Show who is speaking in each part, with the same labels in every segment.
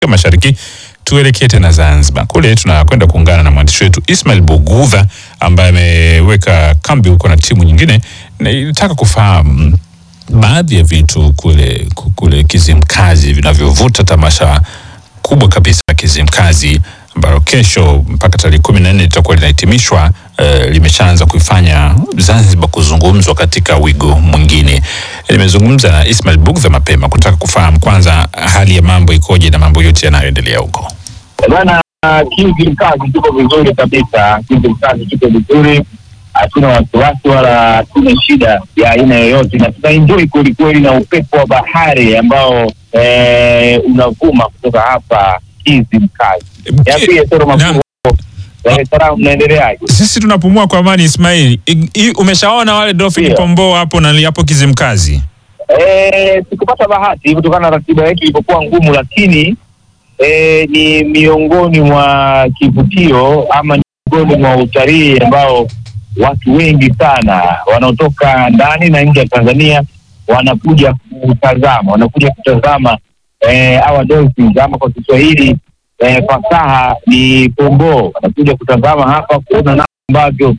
Speaker 1: Mashariki. Tuelekee tena Zanzibar. Kule tunakwenda kuungana na mwandishi wetu Ismail Bugudha ambaye ameweka kambi huko na timu nyingine, na ilitaka kufahamu baadhi ya vitu kule kule Kizimkazi vinavyovuta tamasha kubwa kabisa la Kizimkazi ambalo kesho mpaka tarehe kumi na nne litakuwa linahitimishwa. Uh, limeshaanza kuifanya Zanzibar kuzungumzwa katika wigo mwingine. Nimezungumza na Ismail Bugdha mapema kutaka kufahamu kwanza hali ya mambo ikoje na mambo yote yanayoendelea huko.
Speaker 2: Bwana Kizimkazi tuko vizuri kabisa. Kizimkazi tuko vizuri, hatuna wasiwasi wala hatuna shida ya aina yoyote, na tunaenjoi kwelikweli na upepo wa bahari ambao eh, unavuma kutoka hapa Kizimkazi. Niambie Soro Makuru, Dar es Salaam mnaendeleaje?
Speaker 1: Sisi tunapumua kwa amani. Ismail, I- i- umeshaona wale dolphin
Speaker 2: Ndio.
Speaker 1: pomboo hapo na hapo Kizimkazi?
Speaker 2: Eh, sikupata bahati kutokana na ratiba yetu ilipokuwa ngumu, lakini eh, ni miongoni mwa kivutio ama ni miongoni mwa utalii ambao watu wengi sana wanaotoka ndani na nje ya Tanzania wanakuja kutazama, wanakuja kutazama eh, hawa dolphins ama kwa Kiswahili eh, fasaha ni pomboo, wanakuja kutazama hapa kuona namna ambavyo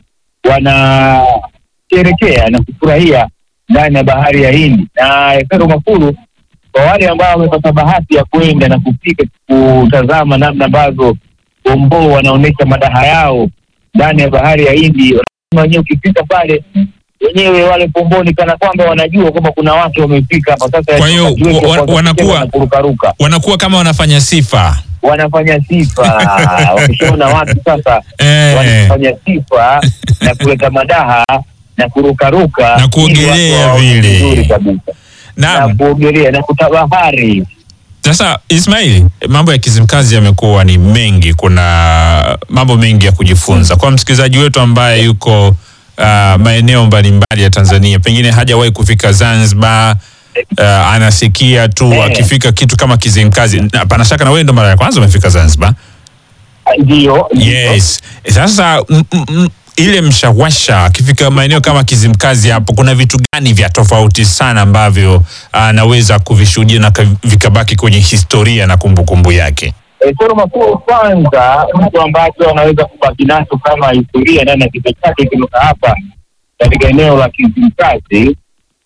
Speaker 2: wanasherekea na kufurahia ndani ya bahari ya Hindi na Efero Makulu, kwa wale ambao wamepata bahati ya kwenda na kufika kutazama namna ambavyo pomboo wanaonyesha madaha yao ndani ya bahari ya Hindi, wanasema wenyewe ukifika pale wenyewe wale pomboo ni kana kwamba wanajua kwamba kuna watu wamefika hapa sasa.
Speaker 1: Kwa hiyo,
Speaker 2: wakati wetu
Speaker 1: wa-
Speaker 2: wa kwanza
Speaker 1: wanakuwa-
Speaker 2: kucheza na kurukaruka
Speaker 1: Wanakuwa kama wanafanya sifa
Speaker 2: wanafanya sifa wakishaona watu sasa
Speaker 1: eh,
Speaker 2: wanafanya sifa na kuleta madaha na kurukaruka
Speaker 1: Na kuogelea
Speaker 2: ili watu waone
Speaker 1: vile.
Speaker 2: vizuri kabisa na
Speaker 1: naam.
Speaker 2: kuogelea na kutabahari.
Speaker 1: Sasa Ismail, mambo ya Kizimkazi yamekuwa ni mengi, kuna mambo mengi ya kujifunza kwa msikilizaji wetu ambaye yuko uh, maeneo mbalimbali ya Tanzania, pengine hajawahi kufika Zanzibar. Uh, anasikia tu
Speaker 2: Eh.
Speaker 1: akifika kitu kama Kizimkazi. Na Pana shaka na wewe ndo mara ya kwanza umefika Zanzibar.
Speaker 2: Ndio,
Speaker 1: Yes. Sasa m, m, m, ile mshawasha akifika maeneo kama Kizimkazi hapo, kuna vitu gani vya tofauti sana ambavyo anaweza kuvishuhudia na ka- vikabaki kwenye historia na kumbukumbu yake?
Speaker 2: Eh, Soro Makuu, kwanza mtu ambacho anaweza kubaki nacho kama historia ndani ya kichwa chake kutoka hapa katika eneo la Kizimkazi,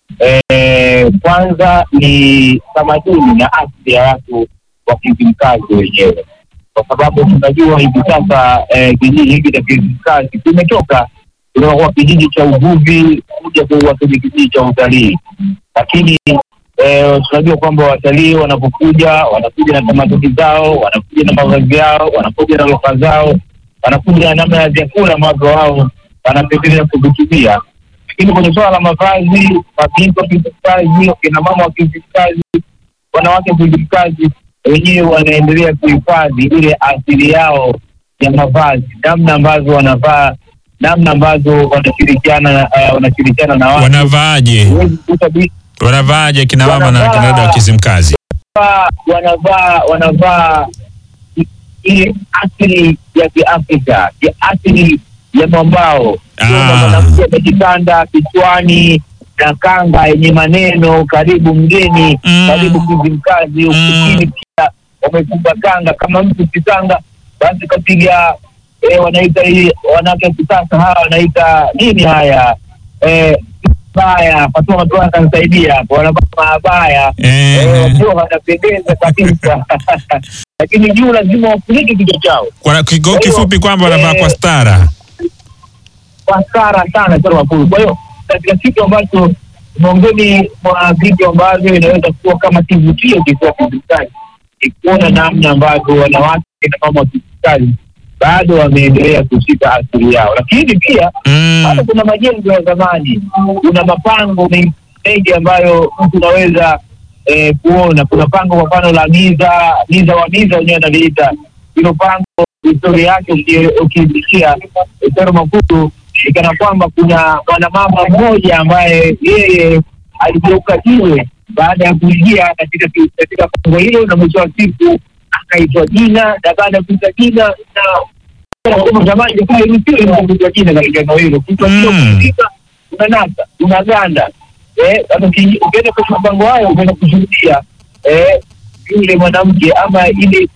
Speaker 2: eh, kwanza ni tamaduni na asili ya watu wa Kizimkazi wenyewe, kwa sababu tunajua hivi sasa eh, kijiji hiki cha Kizimkazi kimetoka kutoka kwa kijiji cha uvuvi kuja kuwa kwenye kijiji cha utalii, lakini eh, tunajua kwamba watalii wanapokuja wanakuja na tamaduni zao, wanakuja na mavazi yao, wanakuja na lugha zao, wanakuja na namna ya vyakula ambavyo wao wanapendelea kuvitumia. Lakini kwenye suala la mavazi, mabinti wa Kizimkazi, wakina mama wa Kizimkazi, wanawake wa Kizimkazi wenyewe wanaendelea kuhifadhi ile asili yao ya mavazi, namna ambavyo wanavaa, namna ambavyo wanashirikiana uh, wanashirikiana na watu.
Speaker 1: Wanavaaje?
Speaker 2: Huwezi kukuta binti
Speaker 1: Wanavaaje kina mama na
Speaker 2: Wanavaa-
Speaker 1: kina dada wa Kizimkazi?
Speaker 2: wanavaa wanavaa wanavaa i- ile asili ya Kiafrika, ya asili ya mwambao.
Speaker 1: Ah.
Speaker 2: Kuna mwanamke amejitanda kichwani na kanga yenye maneno karibu mgeni,
Speaker 1: Mm.
Speaker 2: karibu Kizimkazi. Ufukini pia wamefunga kanga, kama mtu kitanga basi kapiga eh, wanaita hii wanawake wa kisasa hawa wanaita nini haya eh, baya Fatuma tu akanisaidia hapo, wanavaa mabaya
Speaker 1: Eh,
Speaker 2: Eh, wakiwa wanapendeza kabisa lakini juu lazima wafunike kichwa chao
Speaker 1: kwa kigo kifupi kwamba wanavaa kwa stara.
Speaker 2: kwa stara sana sana wakulu. Kwa hiyo katika kitu ambacho miongoni mwa vitu ambavyo inaweza kuwa kama kivutio kikuwa Kizimkazi ni kuona namna ambavyo wanawake na mama wa Kizimkazi bado wameendelea kushika asili yao, lakini pia hata
Speaker 1: Mm.
Speaker 2: kuna majengo ya zamani, kuna mapango mengi mengi ambayo mtu unaweza eh, kuona. Kuna pango kwa mfano la Miza, Miza wa Miza wenyewe analiita hilo pango. Historia yake uki- ukiisikia Etero Makulu ni kana kwamba kuna mwanamama mmoja ambaye yeye aligeuka jiwe baada ya kuingia katika katika pango hilo, na mwisho wa siku akaitwa jina, na baada ya kuitwa jina na kama zamani ilikuwa iruhusiwi kuitwa jina katika eneo hilo, kichwa hiyo
Speaker 1: Mm.
Speaker 2: kufika unanasa unaganda. Eh, sasa uki- ukienda kwenye mapango hayo unaenda kushuhudia eh, yule mwanamke ama ile